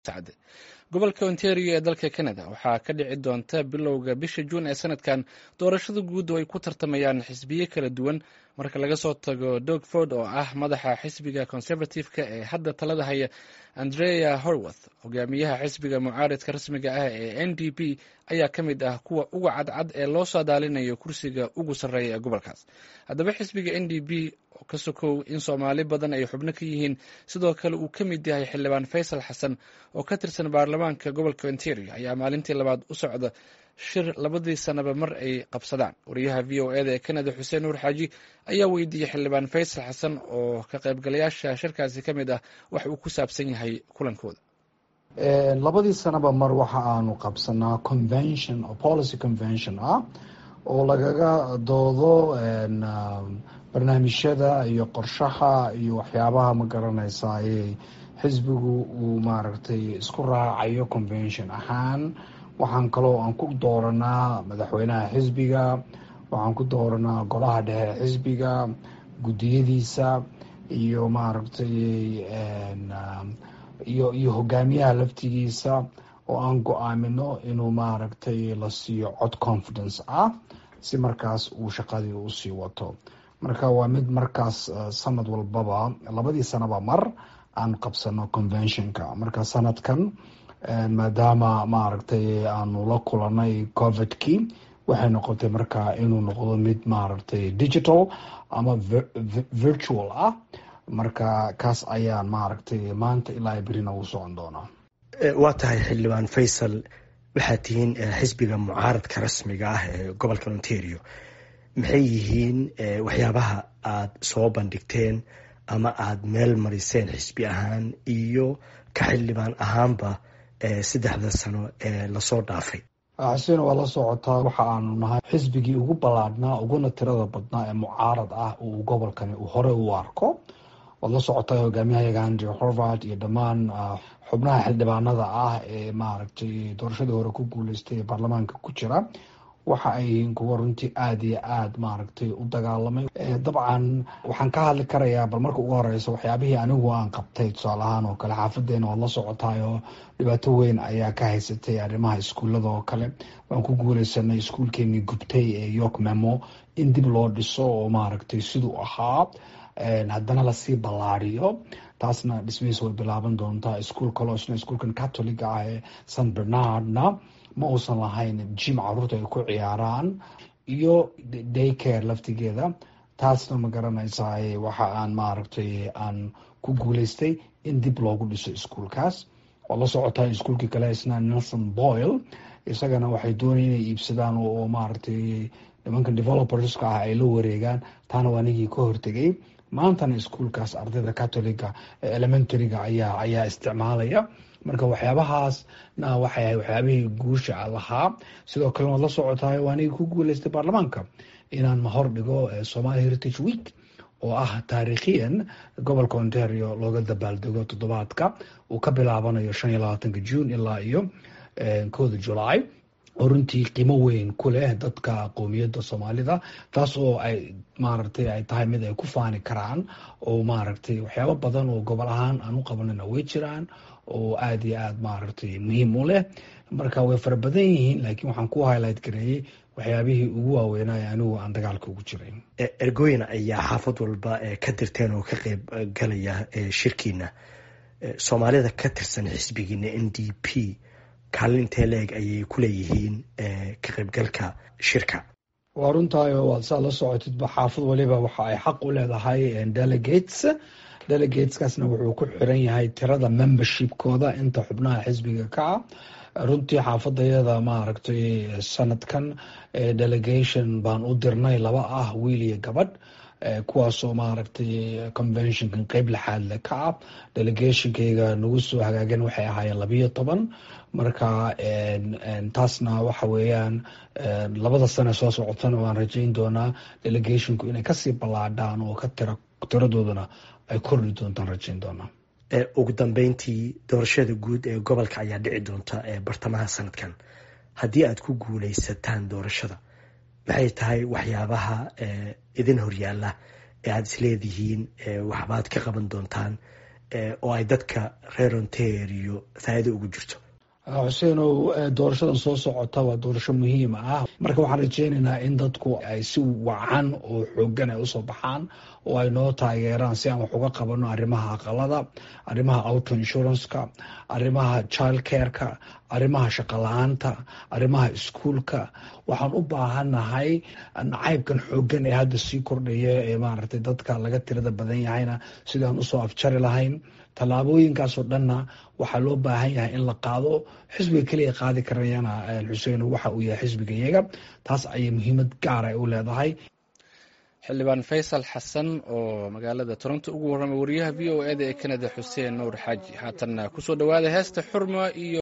sacde gobolka ontario ee dalka canada waxaa ka dhici doonta bilowga bisha juun ee sanadkan doorashada guud oo ay ku tartamayaan xisbiyo kala duwan marka laga soo tago dog ford oo ah madaxa xisbiga conservative-ka ee hadda talada haya andrea horwath hogaamiyaha xisbiga mucaaridka rasmiga ah ee n d p ayaa ka mid ah kuwa uga cadcad ee loo saadaalinayo kursiga ugu sarreeya ee gobolkaas haddaba xisbiga n d p oo ka sokow in soomaali badan ay xubno ka yihiin sidoo kale uu ka mid yahay xildhibaan faysal xasan oo ka tirsan baarlamaanka gobolka ontario ayaa maalintii labaad u socda shir labadii sanaba mar ay qabsadaan wariyaha v o eda ee canada xuseen nuur xaaji ayaa weydiiyey xildhibaan faysal xasan oo ka qaybgalayaasha shirkaasi ka mid ah wax uu ku saabsan yahay kulankooda labadii sanaba mar waxa aanu qabsanaa convention oo policy convention ah oo lagaga doodo barnaamijyada iyo qorshaha iyo waxyaabaha ma garanaysa xisbigu uu maaragtay isku raacayo convention ahaan waxaan kaloo aan ku dooranaa madaxweynaha xisbiga waxaan ku dooranaa golaha dhexe xisbiga guddiyadiisa iyo maaragtay iyo iyo hogaamiyaha laftigiisa oo aan go-aamino inuu maaragtay la siiyo cod confidence ah si markaas uu shaqadii usii wato marka waa mid markaas sanad walbaba labadii sanaba mar aan qabsano conventionka marka sanadkan maadaama maaragtay aanu la kulanay covidkii waxay noqotay marka inuu noqdo mid maaragtay digital ama virtual ah marka kaas ayaan maaragtay maanta ilaa berina uu socon doonaa waa tahay xildhibaan faysal waxaad tihiin xisbiga mucaaradka rasmiga ah ee gobolka ontario maxay yihiin waxyaabaha aada soo bandhigteen ama aada meel mariseen xisbi ahaan iyo ka xildhibaan ahaanba saddexda sano ee lasoo dhaafay xuseen waa la socotaa waxa aanu nahay xisbigii ugu ballaadhnaa uguna tirada badnaa ee mucaarad ah uu gobolkani uu hore u arko waad la socotaa hogaamiyahayaga andrew horvard iyo dhammaan xubnaha xildhibaanada ah ee maaragtay doorashadii hore ku guuleystay ee baarlamaanka ku jira waxa ay yihiin kuwa runtii aada iyo aada maaragtay u dagaalamay dabcan waxaan ka hadli karayaa bal marka ugu horeysa waxyaabihii anigu aan qabtay tusaale ahaan oo kale xaafadeena waad la socotaay oo dhibaato weyn ayaa ka haysatay arrimaha iskuullada oo kale waan ku guuleysanay iskuulkeenii gubtay ee york memo in dib loo dhiso oo maaragtay siduu ahaa haddana lasii ballaariyo taasna dhismihiis way bilaaban doontaa iskuol kaloo isna iskuolkan catoliga ah ee san bernardna ma uusan lahayn jim caruurta ay ku ciyaaraan iyo daycare laftigeeda taasna ma garanaysaa waxa aan maaragtay aan ku guuleystay in dib loogu dhiso iskuolkaas oo la socotaa iskuolkii kale isna nelson boyle isagana waxay doonaya inay iibsadaan oo maaragtay nimankan developerska ah ay la wareegaan taana waa anigii ka hortegay maantana iskuolkaas ardayda catoliga ee elementaryga ayaa ayaa isticmaalaya marka waxyaabahaasna waxay ahay waxyaabihii guusha lahaa sidoo kale waad la socotaay waa anigii ku guuleystay baarlamaanka inaan mahor dhigo somali heritage week oo ah taariikhiyan gobolka ontario looga dabaaldego toddobaadka uu ka bilaabanayo shan iyo labaatanka june ilaa iyo kooda july oo runtii qiimo weyn ku leh dadka qowmiyadda soomaalida taas oo ay maaragtay ay tahay mid ay ku faani karaan oo maaragtay waxyaabo badan oo gobol ahaan aan u qabanana way jiraan oo aada iyo aada maaragtay muhiim u leh marka way fara badan yihiin laakiin waxaan ku highlight gareeyey waxyaabihii ugu waaweynaaye anigu aan dagaalka ugu jiray ergooyin ayaa xaafad walba ka dirteen oo ka qeyb galaya shirkiina soomaalida ka tirsan xisbigiina n d p kaalin intee la-eg ayay ku leeyihiin ka qaybgalka shirka waa runtaay waad saa la socotidba xaafad waliba waxa ay xaq u leedahay delegates delegateskaasna wuxuu ku xiran yahay tirada membershipkooda inta xubnaha xisbiga ka ah runtii xaafadayada maaragtay sanadkan delegation baan u dirnay laba ah wiil iyo gabadh kuwaasoo maaragtay conventionkan qeyb lixaadle ka ah delegationkayga nagu soo hagaagan waxay ahaayeen labiyo toban marka taasna waxa weeyaan labada sane soo socotana waan rajayn doonaa delegationku inay kasii ballaadhaan oo ka tira tiradoodana ay kordhi doontaan rajayn doonaa ugu dambeyntii doorashada guud ee gobolka ayaa dhici doonta bartamaha sanadkan haddii aad ku guuleysataan doorashada maxay tahay waxyaabaha idin horyaala ee aada isleedihiin waxbaad ka qaban doontaan oo ay dadka reer ontario faa'iido ugu jirto xuseenow doorashadan soo socota waa doorasho muhiim ah marka waxaan rajeynaynaa in dadku ay si wacan oo xoogan ay usoo baxaan oo ay noo taageeraan si aan wax uga qabano arrimaha aqalada arrimaha auto insuranceka arrimaha child careka arrimaha shaqala-aanta arrimaha iskuolka waxaan u baahannahay nacaybkan xoogan ee hadda sii kordhaya ee maaragtay dadka laga tirada badan yahayna sidaan usoo afjari lahayn tallaabooyinkaasoo dhanna waxaa loo baahan yahay in la qaado xisbiga keliya qaadi karayana xuseen waxa uu yahay xisbiga iyaga taas ayay muhiimad gaara u leedahay xildhibaan faysal xasan oo magaalada toronto ugu warramay wariyaha v o eda ee kanada xuseen nuur xaaji haatanna kusoo dhawaada heesta xurma iyo